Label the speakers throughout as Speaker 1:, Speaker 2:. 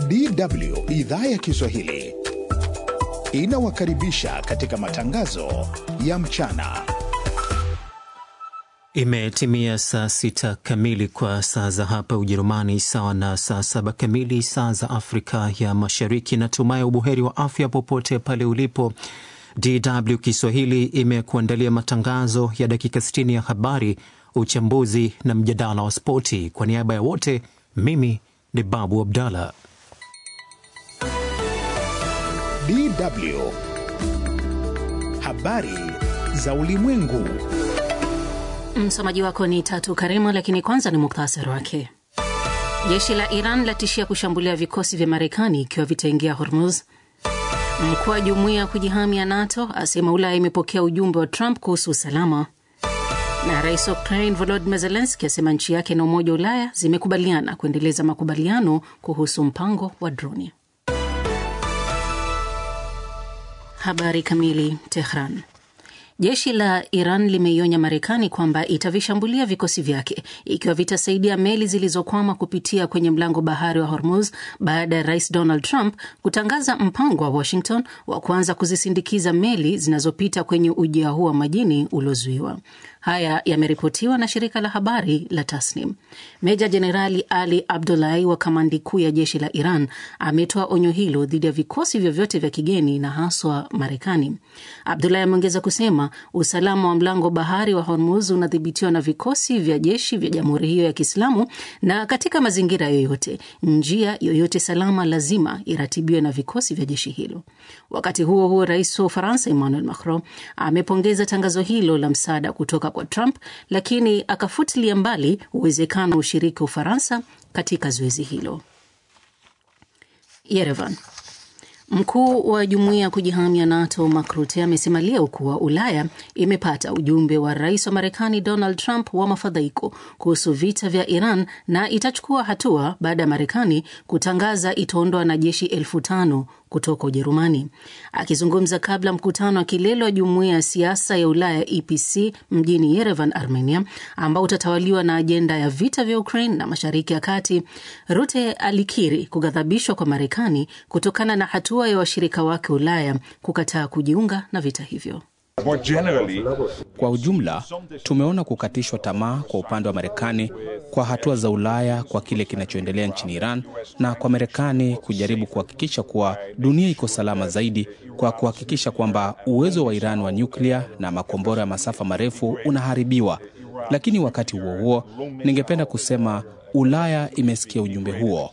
Speaker 1: DW idhaa ya Kiswahili inawakaribisha katika matangazo ya mchana.
Speaker 2: Imetimia saa sita kamili kwa saa za hapa Ujerumani, sawa na saa saba kamili saa za Afrika ya Mashariki. Natumai ubuheri wa afya popote pale ulipo. DW Kiswahili imekuandalia matangazo ya dakika 60 ya habari, uchambuzi na mjadala wa spoti. Kwa niaba ya wote, mimi ni Babu Abdallah.
Speaker 1: DW habari za ulimwengu.
Speaker 3: Msomaji wako ni Tatu Karima, lakini kwanza ni muktasari wake. Jeshi la Iran latishia kushambulia vikosi vya Marekani ikiwa vitaingia Hormuz. Mkuu wa jumuiya ya kujihami ya NATO asema Ulaya imepokea ujumbe wa Trump kuhusu usalama, na rais wa Ukraine Volodymyr Zelensky asema nchi yake na Umoja wa Ulaya zimekubaliana kuendeleza makubaliano kuhusu mpango wa droni. Habari kamili. Tehran. Jeshi la Iran limeionya Marekani kwamba itavishambulia vikosi vyake ikiwa vitasaidia meli zilizokwama kupitia kwenye mlango bahari wa Hormuz baada ya rais Donald Trump kutangaza mpango wa Washington wa kuanza kuzisindikiza meli zinazopita kwenye ujia huu wa majini uliozuiwa. Haya yameripotiwa na shirika la habari la Tasnim. Meja Jenerali Ali Abdulahi wa kamandi kuu ya jeshi la Iran ametoa onyo hilo dhidi ya vikosi vyovyote vya kigeni na haswa Marekani. Abdulahi ameongeza kusema usalama wa mlango bahari wa Hormuz unadhibitiwa na vikosi vya jeshi vya jamhuri hiyo ya Kiislamu, na katika mazingira yoyote, njia yoyote salama lazima iratibiwe na vikosi vya jeshi hilo. Wakati huo huo, rais wa Ufaransa Emmanuel Macron amepongeza tangazo hilo la msaada kutoka kwa Trump, lakini akafutilia mbali uwezekano wa ushiriki wa Ufaransa katika zoezi hilo. Yerevan. Mkuu wa jumuiya ya kujihami ya NATO Mark Rutte amesema leo kuwa Ulaya imepata ujumbe wa rais wa Marekani Donald Trump wa mafadhaiko kuhusu vita vya Iran na itachukua hatua baada ya Marekani kutangaza itaondoa wanajeshi elfu tano kutoka Ujerumani. Akizungumza kabla mkutano wa kilele wa jumuiya ya siasa ya Ulaya EPC mjini Yerevan, Armenia, ambao utatawaliwa na ajenda ya vita vya Ukraine na Mashariki ya Kati, Rute alikiri kughadhabishwa kwa Marekani kutokana na hatua ya washirika wake Ulaya kukataa kujiunga na vita hivyo.
Speaker 4: Kwa ujumla, tumeona kukatishwa tamaa kwa upande wa Marekani kwa hatua za Ulaya kwa kile kinachoendelea nchini Iran na kwa Marekani kujaribu kuhakikisha kuwa dunia iko salama zaidi kwa kuhakikisha kwamba uwezo wa Iran wa nyuklia na makombora ya masafa marefu unaharibiwa. Lakini wakati huo huo, ningependa kusema Ulaya imesikia ujumbe huo.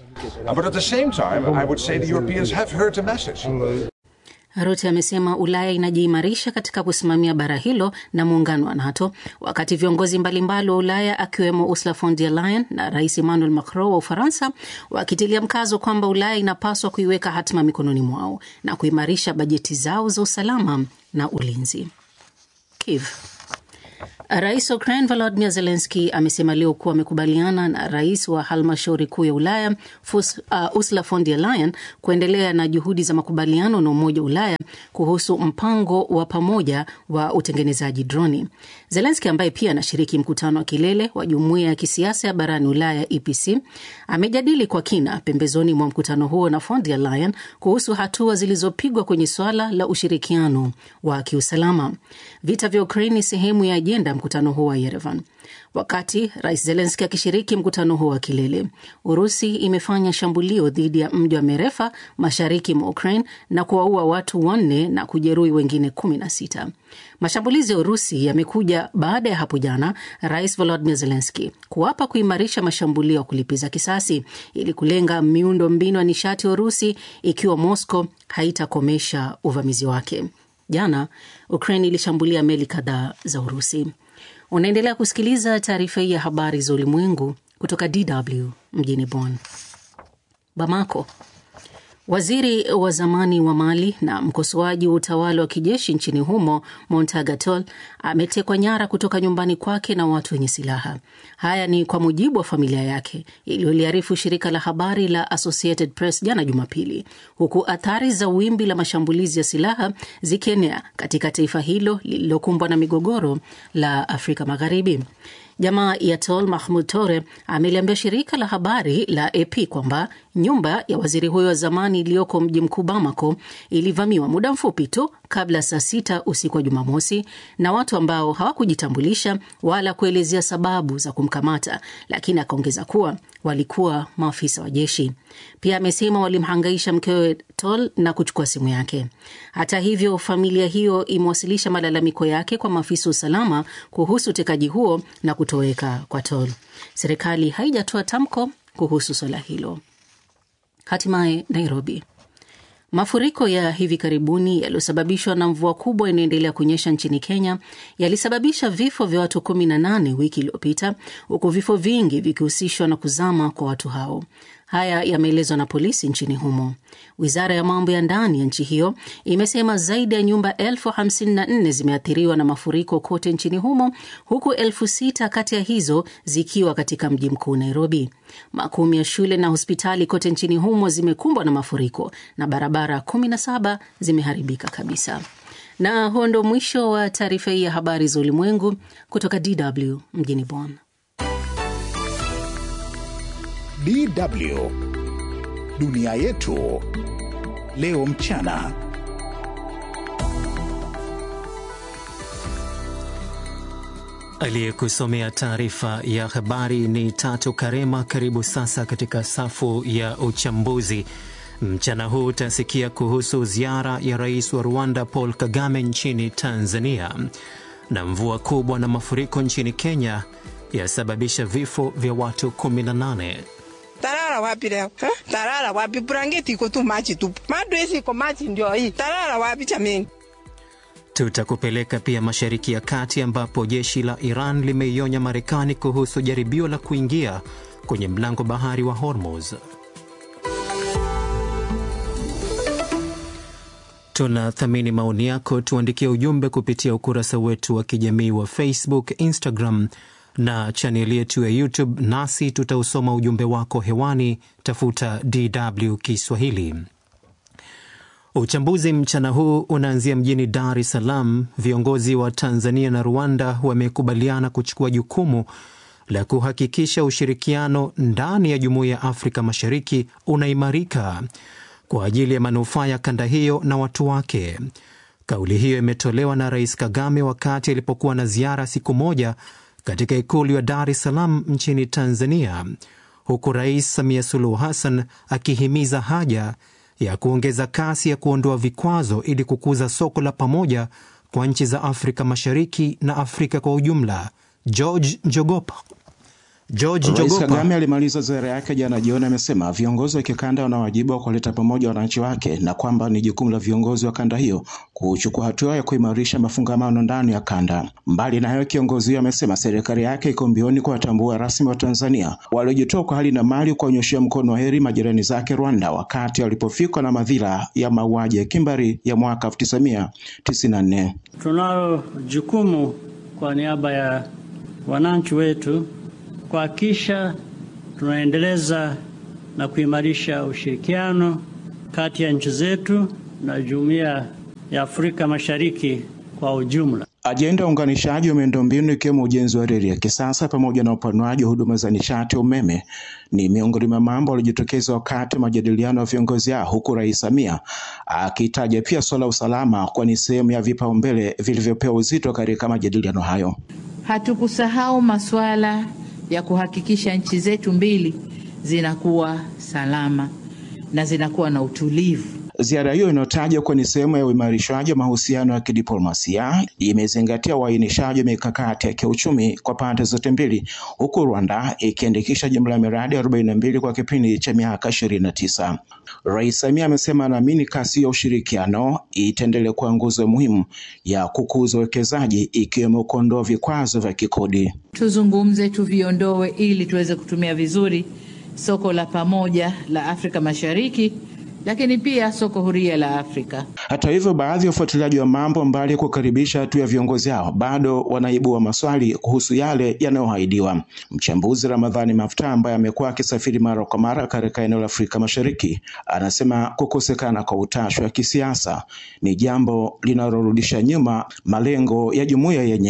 Speaker 3: Rutte amesema Ulaya inajiimarisha katika kusimamia bara hilo na muungano wa NATO, wakati viongozi mbalimbali wa Ulaya akiwemo Ursula von der Leyen na Rais Emmanuel Macron wa Ufaransa wakitilia mkazo kwamba Ulaya inapaswa kuiweka hatima mikononi mwao na kuimarisha bajeti zao za usalama na ulinzi. Kiev. Rais wa Ukraine Volodymyr Zelensky amesema leo kuwa amekubaliana na rais wa halmashauri kuu ya Ulaya Fus, uh, Ursula von der Leyen kuendelea na juhudi za makubaliano na Umoja wa Ulaya kuhusu mpango wa pamoja wa utengenezaji droni. Zelensky ambaye pia anashiriki mkutano wa kilele wa jumuiya ya kisiasa ya barani Ulaya EPC amejadili kwa kina pembezoni mwa mkutano huo na von der Leyen kuhusu hatua zilizopigwa kwenye swala la ushirikiano wa kiusalama. Vita vya Ukraine ni sehemu ya ajenda mkutano huo wa Yerevan. Wakati rais Zelenski akishiriki mkutano huo wa kilele, Urusi imefanya shambulio dhidi ya mji wa Merefa mashariki mwa Ukraine na kuwaua watu wanne na kujeruhi wengine kumi na sita. Mashambulizi ya Urusi yamekuja baada ya hapo jana rais Volodymyr Zelenski kuapa kuimarisha mashambulio ya kulipiza kisasi ili kulenga miundo mbinu ya nishati ya Urusi ikiwa Moscow haitakomesha uvamizi wake. Jana Ukraine ilishambulia meli kadhaa za Urusi. Unaendelea kusikiliza taarifa hii ya habari za ulimwengu kutoka DW mjini Bonn. Bamako. Waziri wa zamani wa Mali na mkosoaji wa utawala wa kijeshi nchini humo Montague Tall ametekwa nyara kutoka nyumbani kwake na watu wenye silaha. Haya ni kwa mujibu wa familia yake iliyoliarifu shirika la habari la Associated Press jana Jumapili, huku athari za wimbi la mashambulizi ya silaha zikienea katika taifa hilo lililokumbwa na migogoro la Afrika Magharibi. Jamaa ya Tol Mahmud Tore ameliambia shirika la habari la AP kwamba nyumba ya waziri huyo wa zamani iliyoko mji mkuu Bamako ilivamiwa muda mfupi tu kabla saa sita usiku wa Jumamosi na watu ambao hawakujitambulisha wala kuelezea sababu za kumkamata, lakini akaongeza kuwa walikuwa maafisa wa jeshi. Pia amesema walimhangaisha mkewe Tol na kuchukua simu yake. Hata hivyo, familia hiyo imewasilisha malalamiko yake kwa maafisa wa usalama kuhusu utekaji huo na kutoweka kwa Tol. Serikali haijatoa tamko kuhusu swala hilo. Hatimaye Nairobi. Mafuriko ya hivi karibuni yaliyosababishwa na mvua kubwa inayoendelea kunyesha nchini Kenya yalisababisha vifo vya watu 18 wiki iliyopita, huku vifo vingi vikihusishwa na kuzama kwa watu hao. Haya yameelezwa na polisi nchini humo. Wizara ya mambo ya ndani ya nchi hiyo imesema zaidi ya nyumba elfu hamsini na nne zimeathiriwa na mafuriko kote nchini humo, huku elfu sita kati ya hizo zikiwa katika mji mkuu Nairobi. Makumi ya shule na hospitali kote nchini humo zimekumbwa na mafuriko na barabara 17 zimeharibika kabisa. Na huo ndo mwisho wa taarifa hii ya habari za ulimwengu kutoka DW mjini Bonn.
Speaker 1: DW dunia yetu leo mchana.
Speaker 2: Aliyekusomea taarifa ya habari ni Tatu Karema. Karibu sasa katika safu ya uchambuzi. Mchana huu utasikia kuhusu ziara ya rais wa Rwanda Paul Kagame nchini Tanzania, na mvua kubwa na mafuriko nchini Kenya yasababisha vifo vya watu 18.
Speaker 5: Tarara wapi leo? Ha? Tarara wapi? Brangeti iko tu maji tu. Madresi iko maji ndio hii. Tarara wapi jameni?
Speaker 2: Tutakupeleka pia Mashariki ya Kati ambapo jeshi la Iran limeionya Marekani kuhusu jaribio la kuingia kwenye mlango bahari wa Hormuz. Tunathamini maoni yako, tuandikie ujumbe kupitia ukurasa wetu wa kijamii wa Facebook, Instagram na chaneli yetu ya YouTube, nasi tutausoma ujumbe wako hewani. Tafuta DW Kiswahili. Uchambuzi mchana huu unaanzia mjini Dar es Salaam. Viongozi wa Tanzania na Rwanda wamekubaliana kuchukua jukumu la kuhakikisha ushirikiano ndani ya Jumuiya ya Afrika Mashariki unaimarika kwa ajili ya manufaa ya kanda hiyo na watu wake. Kauli hiyo imetolewa na Rais Kagame wakati alipokuwa na ziara siku moja katika ikulu ya Dar es Salaam nchini Tanzania, huku Rais Samia Suluhu Hassan akihimiza haja ya kuongeza kasi ya kuondoa vikwazo ili kukuza soko la pamoja kwa nchi za Afrika Mashariki na Afrika kwa ujumla. George Njogopa George
Speaker 6: Rais
Speaker 2: Njogopa
Speaker 6: Kagame alimaliza ziara yake jana jioni, amesema viongozi wa kikanda wana wajibu wa kuwaleta pamoja wananchi wake na kwamba ni jukumu la viongozi wa kanda hiyo kuchukua hatua ya kuimarisha mafungamano ndani ya kanda. Mbali na hayo, kiongozi huyo amesema serikali yake iko mbioni kuwatambua rasmi wa Tanzania waliojitoa kwa hali na mali kuwanyoshea mkono wa heri majirani zake Rwanda wakati walipofikwa na madhila ya mauaji ya kimbari ya mwaka 1994.
Speaker 7: Tunalo jukumu kwa niaba ya wananchi wetu kuhakikisha tunaendeleza na kuimarisha ushirikiano kati ya nchi zetu na Jumuiya ya Afrika Mashariki kwa ujumla.
Speaker 6: Ajenda ya uunganishaji wa miundombinu ikiwemo ujenzi wa reli ya kisasa pamoja na upanuaji wa huduma za nishati ya umeme ni miongoni mwa mambo yaliyojitokeza wakati wa majadiliano ya viongozi hao, huku Rais Samia akitaja pia suala la usalama kuwa ni sehemu ya vipaumbele vilivyopewa uzito katika majadiliano hayo.
Speaker 8: Hatukusahau masuala ya kuhakikisha nchi zetu mbili zinakuwa salama na zinakuwa na utulivu.
Speaker 6: Ziara hiyo inayotajwa kuwa ni sehemu ya uimarishaji wa mahusiano ya kidiplomasia imezingatia uainishaji wa mikakati ya kiuchumi kwa pande zote mbili, huku Rwanda ikiandikisha jumla ya miradi arobaini na mbili kwa kipindi cha miaka ishirini na tisa. Rais Samia amesema anaamini kasi ya ushirikiano itaendelea kuwa nguzo muhimu ya kukuza uwekezaji ikiwemo kuondoa vikwazo vya kikodi.
Speaker 8: Tuzungumze, tuviondoe ili tuweze kutumia vizuri soko la pamoja la Afrika Mashariki, lakini pia soko huria la Afrika.
Speaker 6: Hata hivyo, baadhi ya wafuatiliaji wa mambo, mbali ya kukaribisha hatua ya viongozi hao, bado wanaibua maswali kuhusu yale yanayoahidiwa. Mchambuzi Ramadhani Mafuta, ambaye amekuwa akisafiri mara kwa mara katika eneo la Afrika Mashariki, anasema kukosekana kwa utashi wa kisiasa ni jambo linalorudisha nyuma malengo ya jumuiya yenyewe.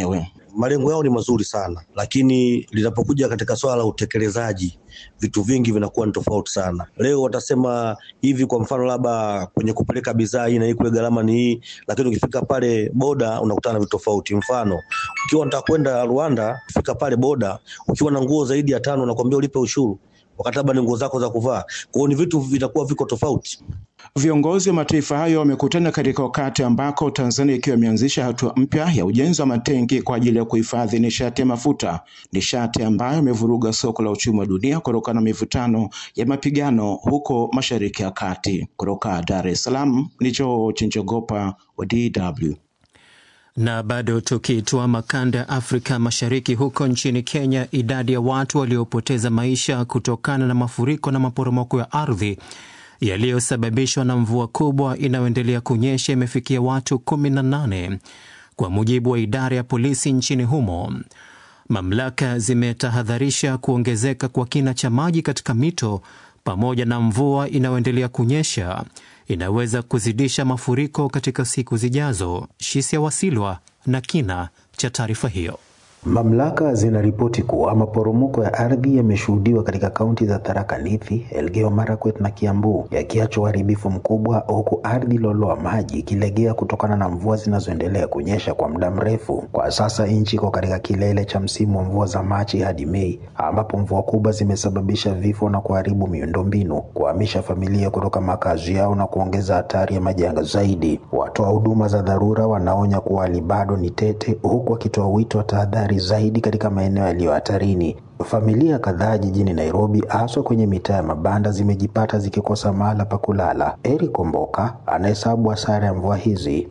Speaker 9: malengo yao ni mazuri sana, lakini linapokuja katika swala la utekelezaji vitu vingi vinakuwa ni tofauti sana. Leo watasema hivi, kwa mfano labda kwenye kupeleka bidhaa hii na hii kule gharama ni hii, lakini ukifika pale boda unakutana na vitu tofauti. Mfano, ukiwa unataka kwenda Rwanda, ukifika pale boda ukiwa na nguo zaidi ya tano nakwambia ulipe ushuru wakati labda ni nguo zako za kuvaa. Kwa hiyo ni vitu vitakuwa viko tofauti.
Speaker 6: Viongozi wa mataifa hayo wamekutana katika wakati ambako Tanzania ikiwa imeanzisha hatua mpya ya ujenzi wa matenki kwa ajili ya kuhifadhi nishati ya mafuta, nishati ambayo imevuruga soko la uchumi wa dunia kutokana na mivutano ya mapigano huko Mashariki ya Kati. Kutoka Dar es Salaam ni George Njogopa wa DW.
Speaker 2: Na bado tukitoa makanda ya Afrika Mashariki, huko nchini Kenya, idadi ya watu waliopoteza maisha kutokana na mafuriko na maporomoko ya ardhi yaliyosababishwa na mvua kubwa inayoendelea kunyesha imefikia watu 18 kwa mujibu wa idara ya polisi nchini humo. Mamlaka zimetahadharisha kuongezeka kwa kina cha maji katika mito pamoja na mvua inayoendelea kunyesha inaweza kuzidisha mafuriko katika siku zijazo. Shisia Wasilwa na kina cha taarifa hiyo.
Speaker 10: Mamlaka zinaripoti kuwa maporomoko ya ardhi yameshuhudiwa katika kaunti za Tharaka Nithi, Elgeyo Marakwet na Kiambu, yakiacha uharibifu mkubwa, huku ardhi loloa maji ikilegea kutokana na mvua zinazoendelea kunyesha kwa muda mrefu. Kwa sasa nchi iko katika kilele cha msimu wa mvua za Machi hadi Mei, ambapo mvua kubwa zimesababisha vifo na kuharibu miundombinu, kuhamisha familia kutoka makazi yao na kuongeza hatari ya majanga zaidi. Watoa huduma za dharura wanaonya kuwa hali bado ni tete, huku wakitoa wito wa tahadhari zaidi katika maeneo yaliyo hatarini. Familia kadhaa jijini Nairobi, haswa kwenye mitaa ya mabanda, zimejipata zikikosa mahala pa kulala. Eric Omboka anahesabu hasara ya mvua hizi.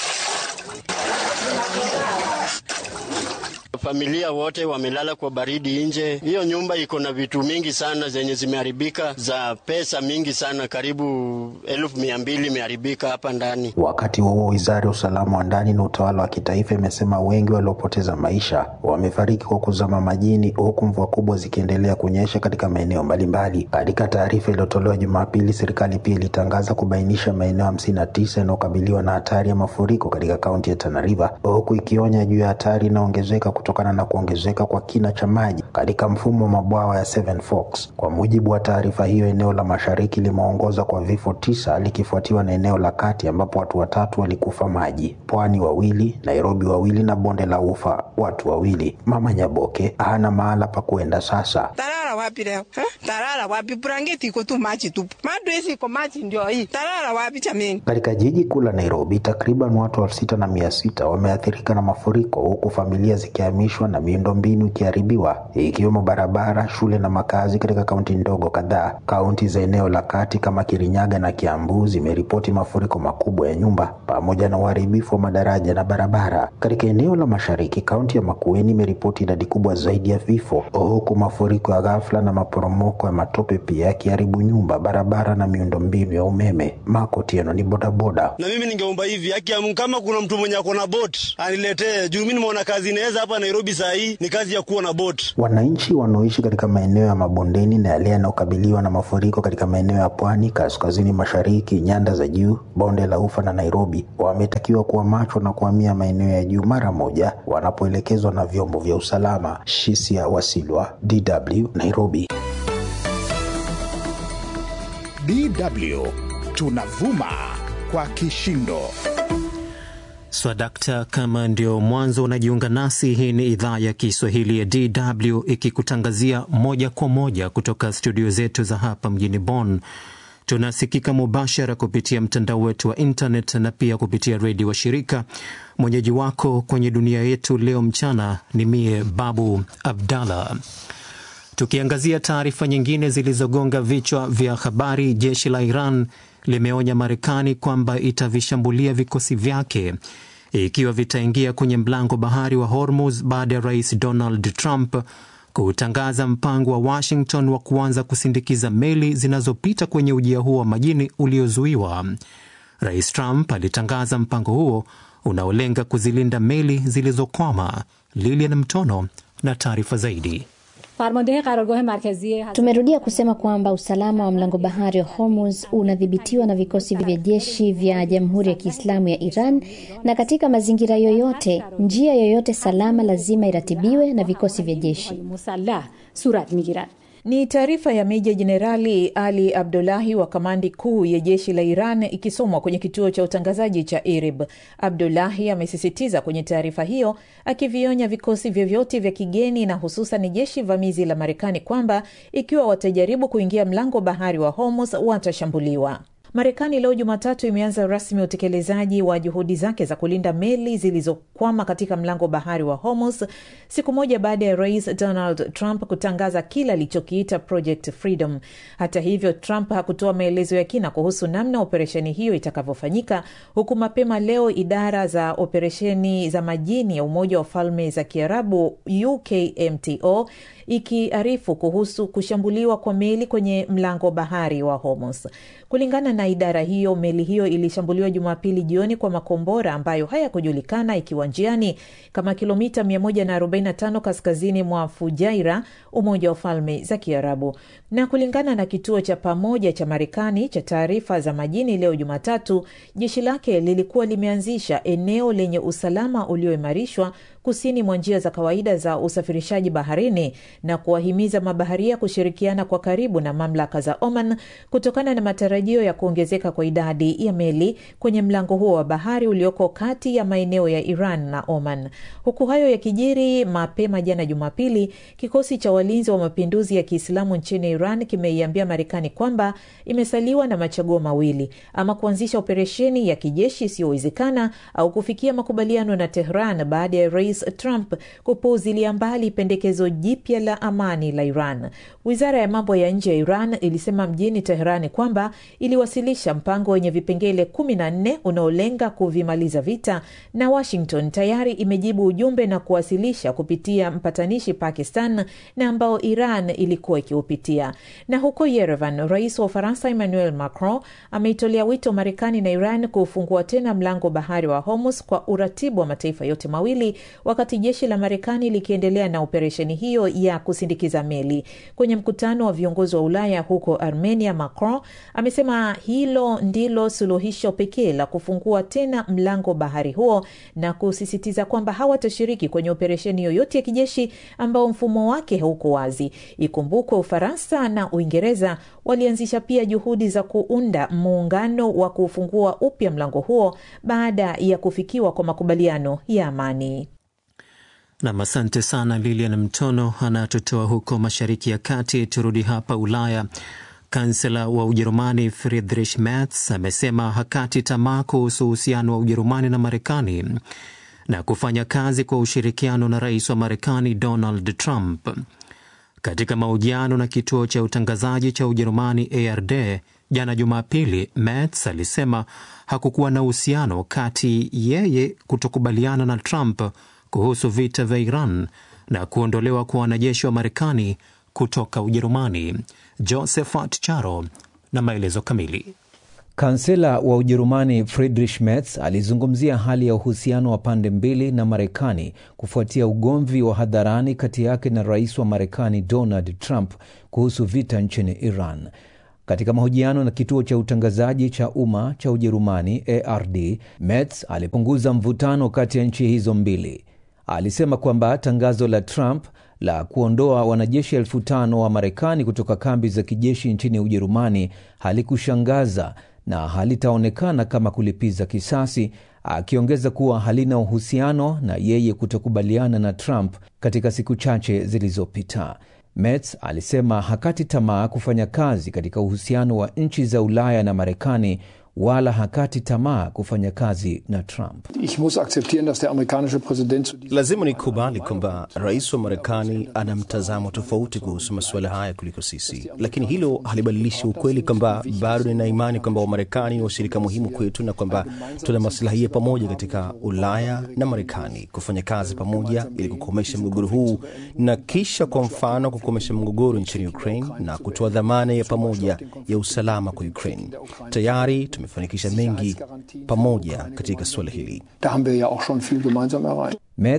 Speaker 11: Familia wote wamelala kwa baridi nje. Hiyo nyumba iko na vitu mingi sana zenye zimeharibika za pesa mingi sana, karibu elfu mia mbili imeharibika hapa ndani.
Speaker 10: Wakati huo wizara ya usalama wa ndani na utawala wa kitaifa imesema wengi waliopoteza maisha wamefariki kwa kuzama majini, huku mvua kubwa zikiendelea kunyesha katika maeneo mbalimbali. Katika taarifa iliyotolewa Jumapili, serikali pia ilitangaza kubainisha maeneo hamsini na tisa yanayokabiliwa na hatari ya mafuriko katika kaunti ya Tana River, huku ikionya juu ya hatari inaongezeka kutokana na kuongezeka kwa kina cha maji katika mfumo wa mabwawa ya Seven Forks. Kwa mujibu wa taarifa hiyo, eneo la mashariki limeongoza kwa vifo tisa likifuatiwa na eneo la kati ambapo watu watatu walikufa maji, pwani wawili, Nairobi wawili na bonde la ufa watu wawili. Mama Nyaboke hana mahala pa kuenda sasa.
Speaker 5: Talala wapi leo eh? Talala wapi? Blanketi iko tu maji tupu, madresi iko maji ndio hii. Talala wapi chameni?
Speaker 10: Katika jiji kuu la Nairobi, takriban watu elfu sita na mia sita wameathirika na mafuriko huku familia zikihamishwa na miundombinu ikiharibiwa ikiwemo barabara, shule na makazi katika kaunti ndogo kadhaa. Kaunti za eneo la kati kama Kirinyaga na Kiambu zimeripoti mafuriko makubwa ya nyumba pamoja na uharibifu wa madaraja na barabara. Katika eneo la mashariki, kaunti ya Makueni imeripoti idadi kubwa zaidi ya vifo, huku mafuriko ya ghafla na maporomoko ya matope pia yakiharibu nyumba, barabara na miundombinu ya umeme. Mako Tieno ni bodaboda.
Speaker 12: Na mimi ningeomba hivi, haki ya Mungu, kama kuna mtu mwenye ako na bot aniletee, juu mimi nimeona kazi inaweza hapa Nairobi saa hii ni kazi ya kuwa na bot.
Speaker 10: Wananchi wanaoishi katika maeneo ya mabondeni na yale yanayokabiliwa na mafuriko katika maeneo ya pwani, kaskazini mashariki, nyanda za juu, bonde la ufa na Nairobi wametakiwa kuwa macho na kuhamia maeneo ya juu mara moja wanapoelekezwa na vyombo vya usalama. Shisia Wasilwa, DW, Nairobi.
Speaker 1: DW tunavuma kwa kishindo.
Speaker 2: Swadakta, kama ndio mwanzo unajiunga nasi, hii ni idhaa ya Kiswahili ya DW ikikutangazia moja kwa moja kutoka studio zetu za hapa mjini Bonn. Tunasikika mubashara kupitia mtandao wetu wa internet na pia kupitia redio wa shirika. Mwenyeji wako kwenye dunia yetu leo mchana ni mie Babu Abdallah. Tukiangazia taarifa nyingine zilizogonga vichwa vya habari, jeshi la Iran limeonya Marekani kwamba itavishambulia vikosi vyake ikiwa vitaingia kwenye mlango bahari wa Hormuz baada ya rais Donald Trump kutangaza mpango wa Washington wa kuanza kusindikiza meli zinazopita kwenye ujia huo wa majini uliozuiwa. Rais Trump alitangaza mpango huo unaolenga kuzilinda meli zilizokwama. Lilian Mtono na taarifa zaidi.
Speaker 13: Tumerudia kusema kwamba usalama wa mlango bahari wa Hormuz unadhibitiwa na vikosi vya jeshi vya Jamhuri ya Kiislamu ya Iran, na katika mazingira yoyote, njia yoyote salama lazima iratibiwe na vikosi vya jeshi.
Speaker 14: Ni taarifa ya Meja Jenerali Ali Abdulahi wa kamandi kuu ya jeshi la Iran ikisomwa kwenye kituo cha utangazaji cha IRIB. Abdulahi amesisitiza kwenye taarifa hiyo, akivionya vikosi vyovyote vya kigeni na hususan jeshi vamizi la Marekani kwamba ikiwa watajaribu kuingia mlango bahari wa Hormuz watashambuliwa. Marekani leo Jumatatu imeanza rasmi utekelezaji wa juhudi zake za kulinda meli zilizokwama katika mlango bahari wa Hormuz, siku moja baada ya rais Donald Trump kutangaza kile alichokiita Project Freedom. Hata hivyo, Trump hakutoa maelezo ya kina kuhusu namna operesheni hiyo itakavyofanyika, huku mapema leo idara za operesheni za majini ya Umoja wa Falme za Kiarabu UKMTO ikiarifu kuhusu kushambuliwa kwa meli kwenye mlango bahari wa Hormuz. Kulingana na idara hiyo, meli hiyo ilishambuliwa Jumapili jioni kwa makombora ambayo hayakujulikana ikiwa njiani kama kilomita 145 kaskazini mwa Fujairah, Umoja wa Falme za Kiarabu. Na kulingana na kituo cha pamoja cha Marekani cha taarifa za majini leo Jumatatu, jeshi lake lilikuwa limeanzisha eneo lenye usalama ulioimarishwa kusini mwa njia za kawaida za usafirishaji baharini na kuwahimiza mabaharia kushirikiana kwa karibu na mamlaka za Oman kutokana na matarajio ya kuongezeka kwa idadi ya meli kwenye mlango huo wa bahari ulioko kati ya maeneo ya Iran na Oman. Huku hayo yakijiri, mapema jana Jumapili, kikosi cha walinzi wa mapinduzi ya Kiislamu nchini Iran kimeiambia Marekani kwamba imesaliwa na machaguo mawili: ama kuanzisha operesheni ya kijeshi isiyowezekana au kufikia makubaliano na Tehran baada ya Rais Trump kupuuzilia mbali pendekezo jipya la amani la Iran. Wizara ya mambo ya nje ya Iran ilisema mjini Teherani kwamba iliwasilisha mpango wenye vipengele kumi na nne unaolenga kuvimaliza vita, na Washington tayari imejibu ujumbe na kuwasilisha kupitia mpatanishi Pakistan na ambao Iran ilikuwa ikiupitia. Na huko Yerevan, rais wa Ufaransa Emmanuel Macron ameitolea wito Marekani na Iran kufungua tena mlango bahari wa Hormuz kwa uratibu wa mataifa yote mawili wakati jeshi la Marekani likiendelea na operesheni hiyo ya kusindikiza meli. Kwenye mkutano wa viongozi wa Ulaya huko Armenia, Macron amesema hilo ndilo suluhisho pekee la kufungua tena mlango bahari huo na kusisitiza kwamba hawatashiriki kwenye operesheni yoyote ya kijeshi ambao mfumo wake hauko wazi. Ikumbukwe Ufaransa na Uingereza walianzisha pia juhudi za kuunda muungano wa kufungua upya mlango huo baada ya kufikiwa kwa makubaliano ya amani.
Speaker 2: Nam, asante sana Lilian Mtono anatutoa huko Mashariki ya Kati. Turudi hapa Ulaya. Kansela wa Ujerumani Friedrich Merz amesema hakati tamaa kuhusu uhusiano wa Ujerumani na Marekani na kufanya kazi kwa ushirikiano na rais wa Marekani Donald Trump. Katika mahojiano na kituo cha utangazaji cha Ujerumani ARD jana Jumapili, Merz alisema hakukuwa na uhusiano kati yeye kutokubaliana na Trump kuhusu vita vya Iran na kuondolewa kwa wanajeshi wa Marekani kutoka Ujerumani. Josephat Charo na maelezo kamili.
Speaker 15: Kansela wa Ujerumani Friedrich Merz alizungumzia hali ya uhusiano wa pande mbili na Marekani kufuatia ugomvi wa hadharani kati yake na rais wa Marekani Donald Trump kuhusu vita nchini Iran. Katika mahojiano na kituo cha utangazaji cha umma cha Ujerumani ARD, Merz alipunguza mvutano kati ya nchi hizo mbili. Alisema kwamba tangazo la Trump la kuondoa wanajeshi elfu tano wa Marekani kutoka kambi za kijeshi nchini Ujerumani halikushangaza na halitaonekana kama kulipiza kisasi, akiongeza kuwa halina uhusiano na yeye kutokubaliana na Trump katika siku chache zilizopita. Merz alisema hakati tamaa kufanya kazi katika uhusiano wa nchi za Ulaya na Marekani wala hakati tamaa kufanya kazi na Trump.
Speaker 16: Ich muss akzeptieren, dass der amerikanische Präsident zu diesem
Speaker 17: Lazima nikubali kwamba rais wa Marekani ana mtazamo tofauti kuhusu masuala haya kuliko sisi, lakini hilo halibadilishi ukweli kwamba bado nina imani kwamba Wamarekani ni washirika muhimu kwetu na kwamba tuna maslahi ya pamoja katika Ulaya na Marekani kufanya kazi pamoja ili kukomesha mgogoro huu na kisha, kwa mfano, kukomesha mgogoro nchini Ukraine na kutoa dhamana ya pamoja ya usalama kwa Ukraine. Tayari tumefanikisha mengi pamoja katika suala hili.
Speaker 16: Da haben wir ja auch schon viel gemeinsam erreicht.
Speaker 15: Merz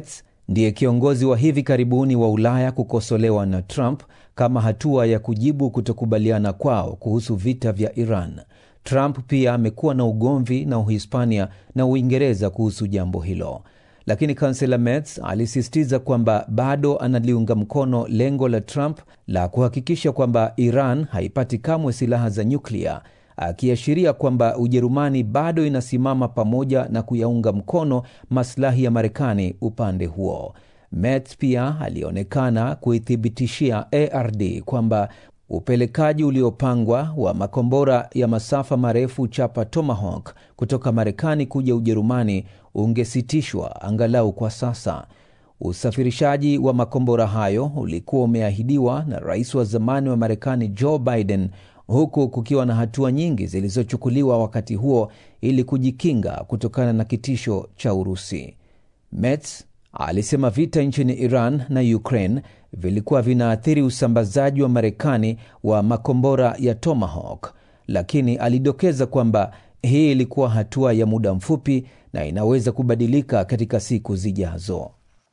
Speaker 15: ndiye kiongozi wa hivi karibuni wa Ulaya kukosolewa na Trump kama hatua ya kujibu kutokubaliana kwao kuhusu vita vya Iran. Trump pia amekuwa na ugomvi na Uhispania na Uingereza kuhusu jambo hilo, lakini kansela Merz alisisitiza kwamba bado analiunga mkono lengo la Trump la kuhakikisha kwamba Iran haipati kamwe silaha za nyuklia, akiashiria kwamba Ujerumani bado inasimama pamoja na kuyaunga mkono maslahi ya Marekani upande huo. Merz pia alionekana kuithibitishia ARD kwamba upelekaji uliopangwa wa makombora ya masafa marefu chapa Tomahawk kutoka Marekani kuja Ujerumani ungesitishwa angalau kwa sasa. Usafirishaji wa makombora hayo ulikuwa umeahidiwa na rais wa zamani wa Marekani Joe Biden, huku kukiwa na hatua nyingi zilizochukuliwa wakati huo ili kujikinga kutokana na kitisho cha Urusi. Merz alisema vita nchini Iran na Ukraine vilikuwa vinaathiri usambazaji wa Marekani wa makombora ya Tomahawk, lakini alidokeza kwamba hii ilikuwa hatua ya muda mfupi na inaweza kubadilika katika siku zijazo.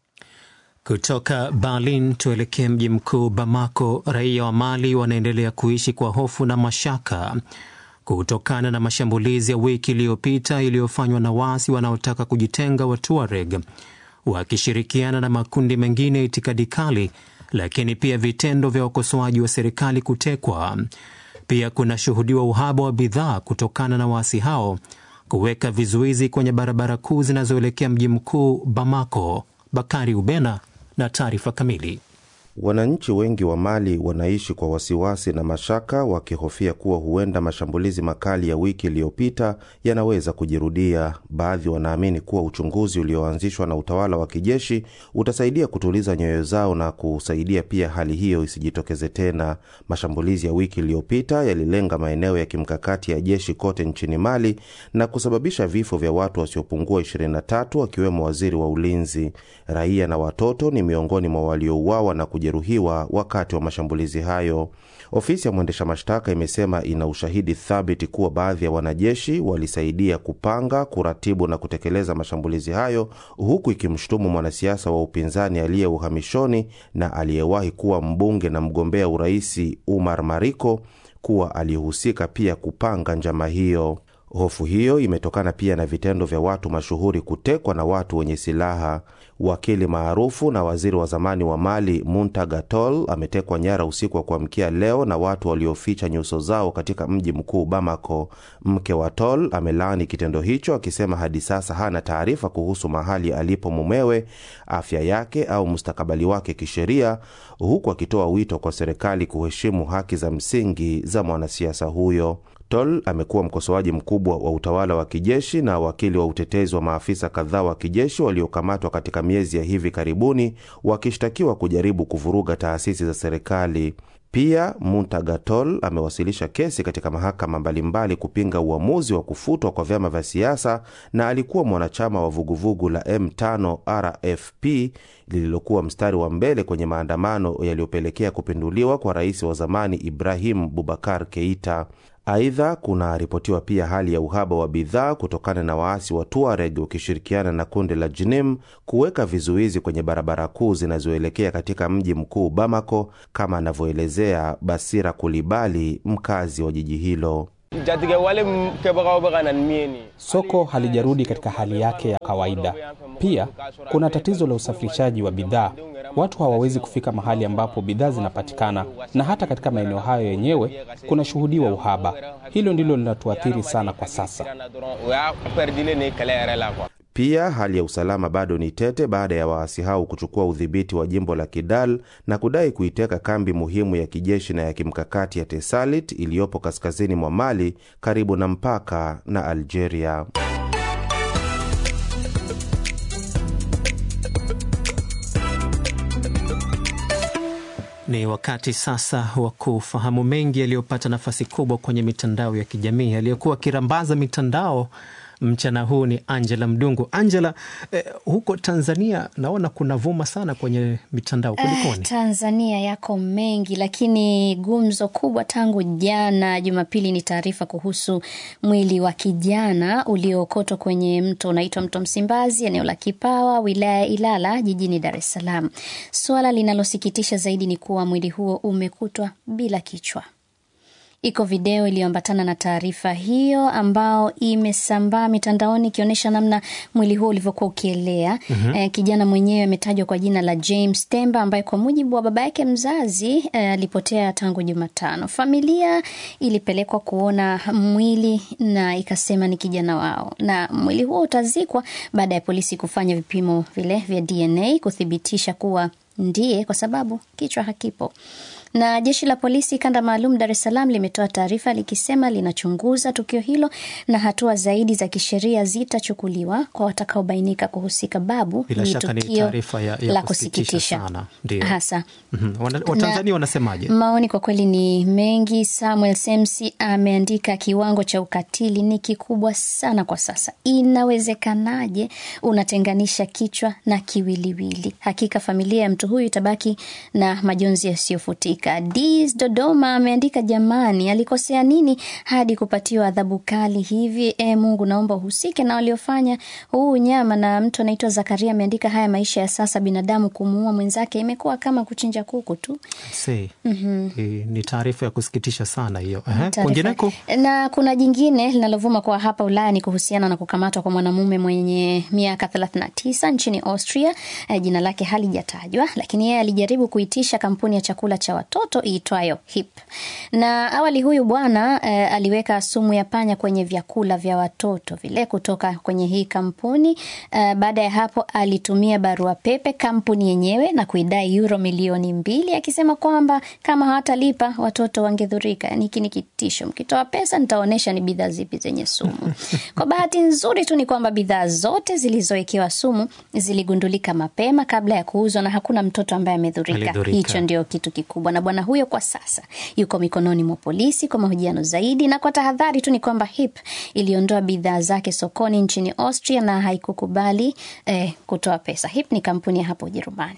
Speaker 2: Kutoka Berlin tuelekee mji mkuu Bamako. Raia wa Mali wanaendelea kuishi kwa hofu na mashaka kutokana na mashambulizi ya wiki iliyopita iliyofanywa na waasi wanaotaka kujitenga wa Tuareg wakishirikiana na makundi mengine ya itikadi kali, lakini pia vitendo vya wakosoaji wa serikali kutekwa. Pia kunashuhudiwa uhaba wa bidhaa kutokana na waasi hao kuweka vizuizi kwenye barabara kuu zinazoelekea mji mkuu Bamako. Bakari Ubena na taarifa kamili.
Speaker 18: Wananchi wengi wa Mali wanaishi kwa wasiwasi na mashaka, wakihofia kuwa huenda mashambulizi makali ya wiki iliyopita yanaweza kujirudia. Baadhi wanaamini kuwa uchunguzi ulioanzishwa na utawala wa kijeshi utasaidia kutuliza nyoyo zao na kusaidia pia hali hiyo isijitokeze tena. Mashambulizi ya wiki iliyopita yalilenga maeneo ya kimkakati ya jeshi kote nchini Mali na kusababisha vifo vya watu wasiopungua 23 wakiwemo waziri wa ulinzi. Raia na watoto ni miongoni mwa waliouawa na jeruhiwa wakati wa mashambulizi hayo. Ofisi ya mwendesha mashtaka imesema ina ushahidi thabiti kuwa baadhi ya wanajeshi walisaidia kupanga, kuratibu na kutekeleza mashambulizi hayo, huku ikimshutumu mwanasiasa wa upinzani aliye uhamishoni na aliyewahi kuwa mbunge na mgombea uraisi Umar Mariko kuwa alihusika pia kupanga njama hiyo. Hofu hiyo imetokana pia na vitendo vya watu mashuhuri kutekwa na watu wenye silaha. Wakili maarufu na waziri wa zamani wa Mali Muntaga Tall ametekwa nyara usiku wa kuamkia leo na watu walioficha nyuso zao katika mji mkuu Bamako. Mke wa Tall amelaani kitendo hicho akisema hadi sasa hana taarifa kuhusu mahali alipo mumewe, afya yake au mustakabali wake kisheria, huku akitoa wito kwa serikali kuheshimu haki za msingi za mwanasiasa huyo. Tol amekuwa mkosoaji mkubwa wa utawala wa kijeshi na wakili wa utetezi wa maafisa kadhaa wa kijeshi waliokamatwa katika miezi ya hivi karibuni wakishtakiwa kujaribu kuvuruga taasisi za serikali. Pia Muntaga Tol amewasilisha kesi katika mahakama mbalimbali kupinga uamuzi wa kufutwa kwa vyama vya siasa na alikuwa mwanachama wa vuguvugu la M5 RFP lililokuwa mstari wa mbele kwenye maandamano yaliyopelekea kupinduliwa kwa rais wa zamani Ibrahim Bubakar Keita. Aidha, kunaripotiwa pia hali ya uhaba wa bidhaa kutokana na waasi wa Tuareg wakishirikiana na kundi la Jinim kuweka vizuizi kwenye barabara kuu zinazoelekea katika mji mkuu Bamako, kama anavyoelezea Basira Kulibali, mkazi wa jiji hilo.
Speaker 4: Soko halijarudi katika hali yake ya kawaida. Pia kuna tatizo la usafirishaji wa bidhaa. Watu hawawezi kufika mahali ambapo bidhaa zinapatikana, na hata katika maeneo hayo yenyewe kunashuhudiwa uhaba. Hilo ndilo linatuathiri sana kwa sasa.
Speaker 18: Pia hali ya usalama bado ni tete baada ya waasi hao kuchukua udhibiti wa jimbo la Kidal na kudai kuiteka kambi muhimu ya kijeshi na ya kimkakati ya Tesalit iliyopo kaskazini mwa Mali karibu na mpaka na Algeria.
Speaker 2: Ni wakati sasa wa kufahamu mengi yaliyopata nafasi kubwa kwenye mitandao ya kijamii. Aliyekuwa akirambaza mitandao mchana huu ni Angela Mdungu. Angela, eh, huko Tanzania naona kuna vuma sana kwenye mitandao, kulikoni?
Speaker 13: Eh, Tanzania yako mengi, lakini gumzo kubwa tangu jana Jumapili ni taarifa kuhusu mwili wa kijana uliookotwa kwenye mto unaitwa mto Msimbazi, eneo la Kipawa, wilaya ya Ilala, jijini Dar es Salaam. Suala linalosikitisha zaidi ni kuwa mwili huo umekutwa bila kichwa. Iko video iliyoambatana na taarifa hiyo ambao imesambaa mitandaoni ikionyesha namna mwili huo ulivyokuwa ukielea.
Speaker 19: Mhm.
Speaker 13: Eh, kijana mwenyewe ametajwa kwa jina la James Temba ambaye kwa mujibu wa baba yake mzazi eh, alipotea tangu Jumatano. Familia ilipelekwa kuona mwili na ikasema ni kijana wao, na mwili huo utazikwa baada ya polisi kufanya vipimo vile vya DNA kuthibitisha kuwa ndiye, kwa sababu kichwa hakipo na jeshi la polisi kanda maalum Dar es Salaam limetoa taarifa likisema linachunguza tukio hilo na hatua zaidi za kisheria zitachukuliwa kwa watakaobainika kuhusika. Babu,
Speaker 2: Bila
Speaker 13: ni
Speaker 2: shaka ni
Speaker 13: tukio
Speaker 2: taarifa ya, ya
Speaker 13: la
Speaker 2: kusikitisha
Speaker 13: kusikitisha
Speaker 2: sana. Ndio.
Speaker 13: hasa
Speaker 2: Mhm. Wana- Watanzania wanasemaje?
Speaker 13: Maoni kwa kweli ni mengi. Samuel Semsi ameandika kiwango cha ukatili ni kikubwa sana kwa sasa. Inawezekanaje unatenganisha kichwa na kiwiliwili? Hakika familia ya mtu huyu itabaki na majonzi yasiyofutika. Dis Dodoma ameandika jamani, alikosea nini hadi kupatiwa adhabu kali hivi? E Mungu, naomba uhusike na waliofanya huu unyama. Na mtu anaitwa Zakaria ameandika haya maisha ya sasa, binadamu kumuua mwenzake imekuwa kama kuchinja kuku tu.
Speaker 2: Say,
Speaker 13: Mhm.
Speaker 2: eh, ni taarifa ya kusikitisha sana hiyo. Ehe,
Speaker 13: Taarifa-
Speaker 2: Kwingineko
Speaker 13: Na kuna jingine linalovuma kwa hapa Ulaya ni kuhusiana na kukamatwa kwa mwanamume mwenye miaka 39 nchini Austria. Eh, Jina lake halijatajwa, lakini yeye alijaribu kuitisha kampuni ya chakula cha watoto iitwayo HIP. Na awali huyu bwana eh, aliweka sumu ya panya kwenye vyakula vya watoto vile kutoka kwenye hii kampuni. Eh, baada ya hapo alitumia barua pepe kampuni yenyewe na kuidai euro milioni mbili akisema kwamba kama hawatalipa watoto wangedhurika. Yani hiki ni kitisho, mkitoa pesa nitaonyesha ni bidhaa zipi zenye sumu. Kwa bahati nzuri tu ni kwamba bidhaa zote zilizowekewa sumu ziligundulika mapema kabla ya kuuzwa na hakuna mtoto ambaye amedhurika.
Speaker 19: Alidhurika.
Speaker 13: Hicho ndio kitu kikubwa, na bwana huyo kwa sasa yuko mikononi mwa polisi kwa mahojiano zaidi. Na kwa tahadhari tu ni kwamba HIP iliondoa bidhaa zake sokoni nchini Austria na haikukubali eh, kutoa pesa. HIP ni kampuni ya hapo Ujerumani.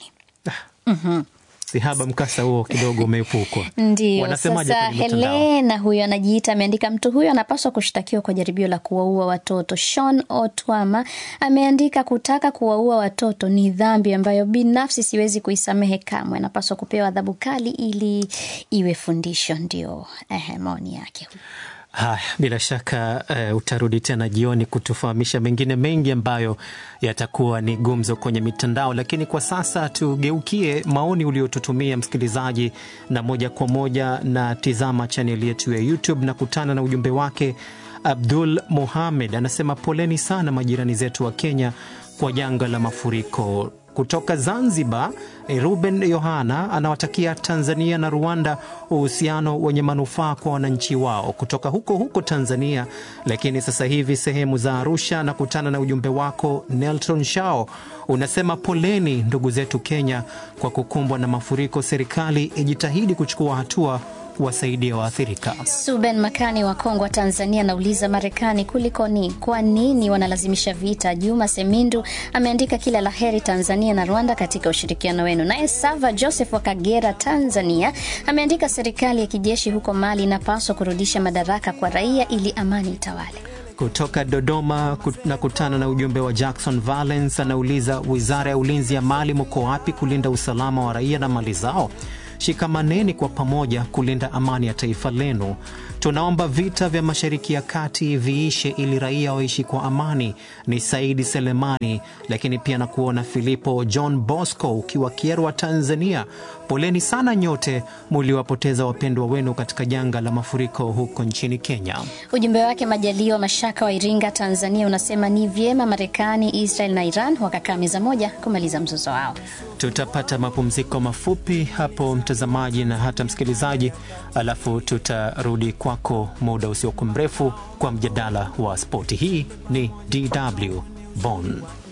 Speaker 13: Mhm.
Speaker 2: sihaba mkasa huo kidogo umeepukwa.
Speaker 13: Ndio
Speaker 2: Wanasemaje
Speaker 13: sasa,
Speaker 2: kwenye mitandao?
Speaker 13: Helena huyo anajiita, ameandika mtu huyo anapaswa kushtakiwa kwa jaribio la kuwaua watoto. Sean Otwama ameandika kutaka kuwaua watoto ni dhambi ambayo binafsi siwezi kuisamehe kamwe, anapaswa kupewa adhabu kali ili iwe fundisho. Ndio eh, maoni yake.
Speaker 2: Haya, bila shaka uh, utarudi tena jioni kutufahamisha mengine mengi ambayo yatakuwa ni gumzo kwenye mitandao, lakini kwa sasa tugeukie maoni uliotutumia msikilizaji, na moja kwa moja na tizama chaneli yetu ya YouTube na kutana na ujumbe wake. Abdul Mohamed anasema poleni sana majirani zetu wa Kenya kwa janga la mafuriko. Kutoka Zanzibar, Ruben Yohana anawatakia Tanzania na Rwanda uhusiano wenye manufaa kwa wananchi wao kutoka huko huko Tanzania. Lakini sasa hivi sehemu za Arusha na kutana na ujumbe wako. Nelson Shao unasema poleni ndugu zetu Kenya kwa kukumbwa na mafuriko, serikali ijitahidi kuchukua hatua kuwasaidia waathirika.
Speaker 13: Suben Makani wa Kongwa, Tanzania, anauliza Marekani kulikoni? Kwa nini wanalazimisha vita? Juma Semindu ameandika kila la heri Tanzania na Rwanda katika ushirikiano wenu. Naye Sava Joseph wa Kagera, Tanzania, ameandika serikali ya kijeshi huko Mali inapaswa kurudisha madaraka kwa raia ili amani itawale.
Speaker 2: Kutoka Dodoma na kutana na ujumbe wa Jackson Valence anauliza, wizara ya ulinzi ya Mali mko wapi kulinda usalama wa raia na mali zao? Shikamaneni kwa pamoja kulinda amani ya taifa lenu. Tunaomba vita vya Mashariki ya Kati viishe ili raia waishi kwa amani. Ni Saidi Selemani, lakini pia na kuona Filipo John Bosco ukiwa Kierwa, Tanzania. Poleni sana nyote muliwapoteza wapendwa wenu katika janga la mafuriko huko nchini Kenya.
Speaker 13: Ujumbe wake Majaliwa Mashaka wa Iringa, Tanzania, unasema ni vyema Marekani, Israel na Iran wakakaa meza moja kumaliza mzozo wao.
Speaker 2: Tutapata mapumziko mafupi hapo, mtazamaji na hata msikilizaji, alafu tutarudi kwako muda usiokuwa mrefu kwa mjadala wa spoti. Hii ni DW Bonn.